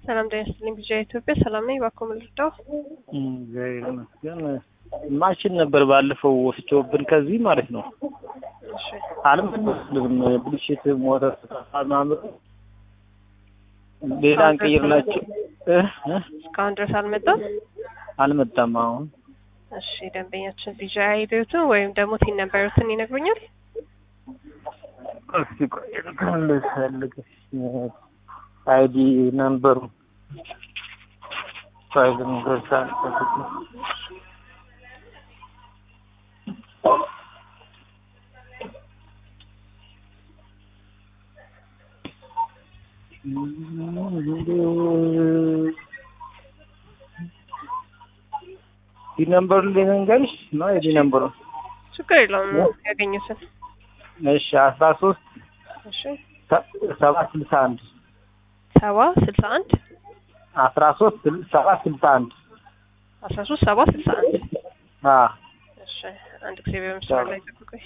ሰላም ጤና ይስጥልኝ። ቢጂአይ ኢትዮጵያ ሰላም ነኝ። እባክዎ ምን ልርዳው? እግዚአብሔር ይመስገን። ማሽን ነበር ባለፈው ወስዶብን ከዚህ ማለት ነው። እሺ አልመለስልንም። ብልሽት ሞተር ማምር ሌላ እንቀይርላቸው እ እ እስካሁን ድረስ አልመጣም። አልመጣም። አሁን እሺ ደንበኛችን ቢጂአይ አይዲዎትን ወይም ደግሞ ቲን ነበሩትን ይነግሩኛል? እስኪ ቆይ እንትን ልፈልግ አይዲ ነምበሩ ፋይል ንገርሳል ዲ ነምበሩ ልንገርሽ ነው የዲ ነምበሩ ችግር የለውም ያገኙትን። እሺ አስራ ሶስት እሺ ሰባት ስልሳ አንድ ሰባ ስልሳ አንድ አስራ ሶስት ሰባት ስልሳ አንድ አስራ ሶስት ሰባ ስልሳ አንድ አ እሺ አንድ ጊዜ በምስራር ላይ ጠብቁኝ።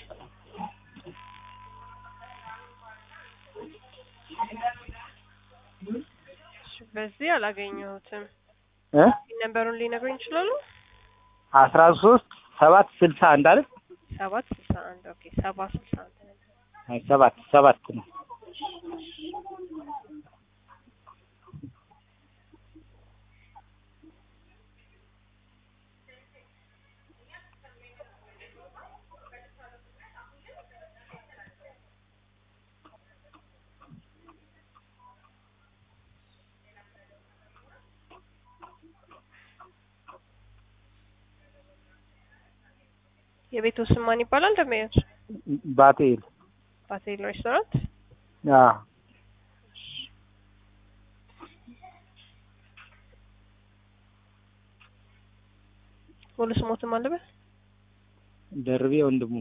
እሺ በዚህ አላገኘሁትም። እ ነምበሩን ሊነግሩኝ ይችላሉ? አስራ ሶስት ሰባት ስልሳ አንድ አይደል? ሰባት ስልሳ አንድ ኦኬ ሰባ ስልሳ አንድ ነበር። አይ ሰባት ሰባት ነው። የቤቱ ስም ማን ይባላል? ደመያች ባቴል ባቴል ሬስቶራንት። አ ሙሉ ስሞትም አለበት? ደርቤ ወንድሙ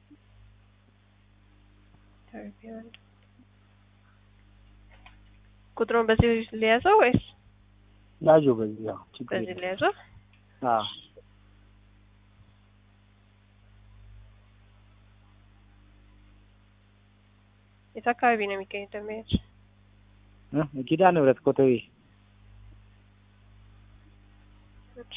ቁጥሩን በዚህ ሊያዘው ወይስ ያዡ በዚህ ያው ችግር በዚህ የለም። ሊያዘው? አ የት አካባቢ ነው የሚገኘው ደመያች? እ ኪዳነ ምህረት ኮተቤ እሺ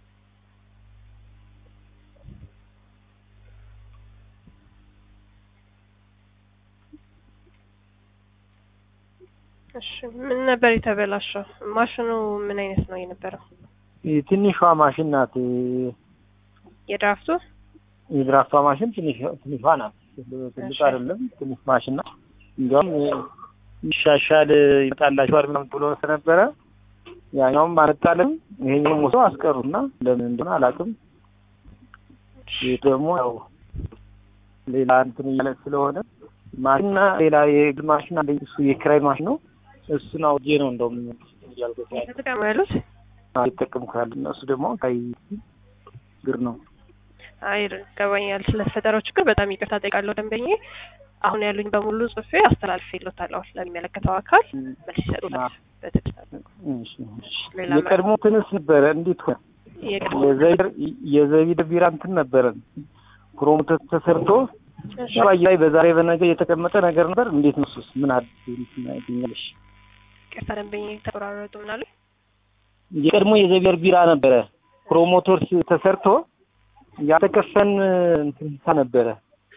እሺ ምን ነበር የተበላሸው? ማሽኑ ምን አይነት ነው የነበረው? ይህ ትንሿ ማሽን ናት። የድራፍቱ? የድራፍቷ ማሽን ትንሽ ትንሿ ናት። ትልቅ እሺ። አይደለም፣ ትንሽ ማሽን ናት። እንዲያውም ይሻሻል ይመጣላችኋል ምናምን ብሎ ስለነበረ ያኛውም አልጣልም ይሄኛውም ወስዶ አስቀሩና ለምን እንደሆነ አላውቅም። ይህ ደግሞ ያው ሌላ እንትን እያለ ስለሆነ ማሽንና ሌላ የግል ማሽን አለኝ። እሱ የኪራይ ማሽን ነው። እሱን አውጄ ነው እንደውም እያልኩት ያለ ተጠቀሙ ያሉት? የተጠቀምኩ ያለ እና እሱ ደግሞ ከይ ግር ነው። አይ ገባኛል። ስለተፈጠረው ችግር በጣም ይቅርታ ጠይቃለሁ ደንበኛዬ። አሁን ያሉኝ በሙሉ ጽፌ አስተላልፌልዎታለሁ ለሚመለከተው አካል መልስ ይሰጡታል። በትዕግስት አድርጉ። እሺ፣ እሺ። ሌላ የቀድሞ ትንስ ነበረ እንዴት ሆነ? የቀድሞ የዘቢር የዘቢር ቢራ እንትን ነበረን ፕሮሞተር ተሰርቶ እሺ፣ ባይ ላይ በዛሬ በነገ የተቀመጠ ነገር ነበር። እንዴት ነው እሱስ? ምን አዲስ እንትን ያገኛለሽ? ይቅርታ ደንበኛዬ ተቆራረጡ ምናሉ? የቀድሞ የዘቢር ቢራ ነበረ ፕሮሞተር ስ- ተሰርቶ ያልተከፈን እንትን ነበረ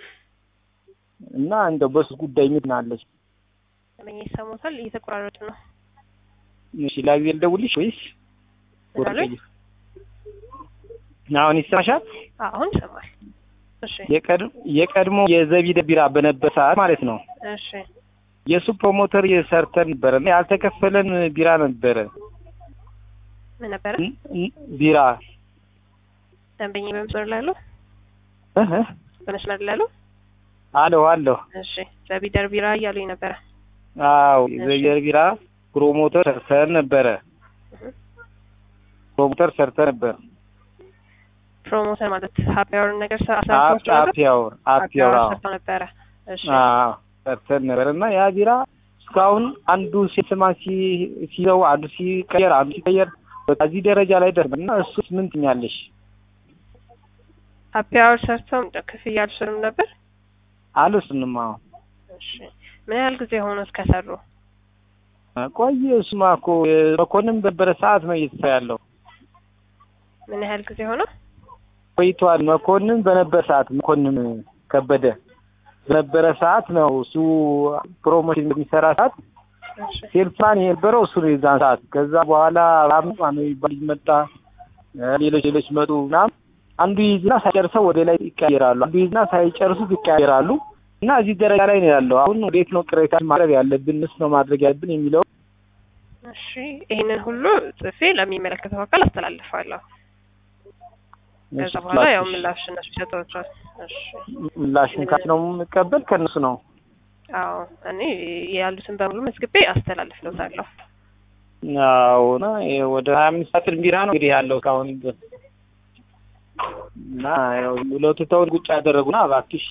እና እንደው በሱ ጉዳይ ምን አለች? ደንበኛዬ ይሰሙታል? እየተቆራረጡ ነው። እሺ ላግዜል ደውልሽ ወይስ ምን አሉኝ? አሁን ይሰማሻል? አሁን ይሰማል። እሺ፣ የቀድ- የቀድሞ የዘቢደ ቢራ በነበር ሰዓት ማለት ነው እሺ፣ የእሱ ፕሮሞተር የሰርተን ነበረ እና ያልተከፈለን ቢራ ነበረ ምን ነበረ? ን- ን- ቢራ ደንበኛዬ በመስመር ላይ አሉ? እህ እህ፣ በመስመር ላይ አሉ? አለሁ አለሁ እሺ፣ ዘቢደር ቢራ እያሉኝ ነበረ። አዎ የዘቢደር ቢራ ፕሮሞተር ሰርተን ነበረ እህ። ፕሮሞተር ሰርተን ነበር ፕሮሞተር ማለት ሀፒ አወር ነገር አፕ አሰርቷቸው ነበር? አፕ ያወር አፕ ሀፒ አወር ያወር ሰርተው ነበረ። እሺ፣ አዎ ሰርተን ነበር እና ያ ቢራ እስካሁን አንዱ ሲስማ ሲ- ሲይዘው አንዱ ሲቀየር አንዱ ሲቀየር በቃ እዚህ ደረጃ ላይ ደርሰን እና እሱስ ምን ትኛለሽ? ሀፒ አወር ሰርተው ክፍያ አልወሰዱም ነበር? አልወስንም። አዎ እሺ ምን ያህል ጊዜ ሆኖት ከሰሩ? ቆየ እሱማ እኮ መኮንን በነበረ ሰዓት ነው እየተሳ ያለው ምን ያህል ጊዜ ሆነ? ቆይቷል። መኮንን በነበረ ሰዓት መኮንን ከበደ በነበረ ሰዓት ነው እሱ ፕሮሞሽን በሚሰራ ሰዓት እሺ ሴልፋን የነበረው እሱ ነው የዛን ሰዓት። ከዛ በኋላ አብኑ ማነው የሚባል ልጅ መጣ፣ እ ሌሎች ሌሎች መጡ ምናምን። አንዱ ይዝና ሳይጨርሰው ወደ ላይ ይቀያየራሉ፣ አንዱ ይዝና ሳይጨርሱት ይቀያየራሉ። እና እዚህ ደረጃ ላይ ነው ያለው። አሁን ወዴት ነው ቅሬታ ማቅረብ ያለብን? ምስ ነው ማድረግ ያለብን የሚለው እሺ ይህንን ሁሉ ጽፌ ለሚመለከተው አካል አስተላልፋለሁ። ከዛ በኋላ ያው ምላሽ እነሱ ይሰጧቸዋል። እሺ ምላሽን ካች ነው የምቀበል ከእነሱ ነው። አዎ እኔ ያሉትን በሙሉ መዝግቤ አስተላልፍለታለሁ። አዎ እና ይሄ ወደ ሀያ አምስት ሳጥን ቢራ ነው እንግዲህ ያለው እስካሁን ድረስ እና ያው ሁለቱ ተውን ቁጭ ያደረጉና እባክሽ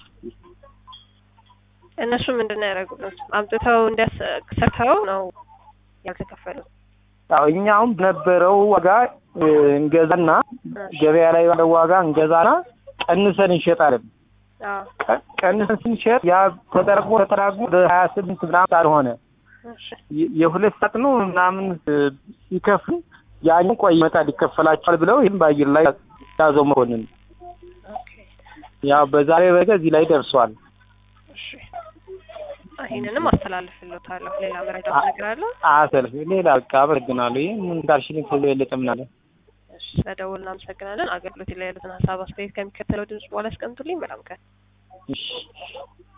እነሱ ምንድን ነው ያደረጉት? አምጥተው እንዲያሰርተው ነው ያልተከፈሉት። ያው እኛ አሁን በነበረው ዋጋ እ እንገዛና ገበያ ላይ ባለው ዋጋ እንገዛና ቀንሰን እንሸጣለን። አዎ ቀ- ቀንሰን ስንሸጥ ያ ተጠራቅሞ ተጠራቅሞ ወደ ሀያ ስምንት ምናምን ሳልሆነ እሺ የ- የሁለት ሳጥኑ ምናምን እ ሲከፍሉ ያኛው ቆይ ይመጣል ይከፈላቸዋል ብለው ይህም በአየር ላይ ያዘው መኮንን ኦኬ ያው በዛሬ በገ እዚህ ላይ ደርሷል። እሺ ይህንንም አስተላልፍለታለሁ። ሌላ መረጃ ነገር አለ? አሰልፍ ሌላ በቃ አመሰግናለሁ። ይህ ምን እንዳልሽልኝ ከዚህ የበለጠ ምን አለ? እሺ ስለደወልን እናመሰግናለን። አገልግሎት ላይ ያሉትን ሀሳብ አስተያየት ከሚከተለው ድምጽ በኋላ ያስቀምጡልኝ። በጣም ቀን እሺ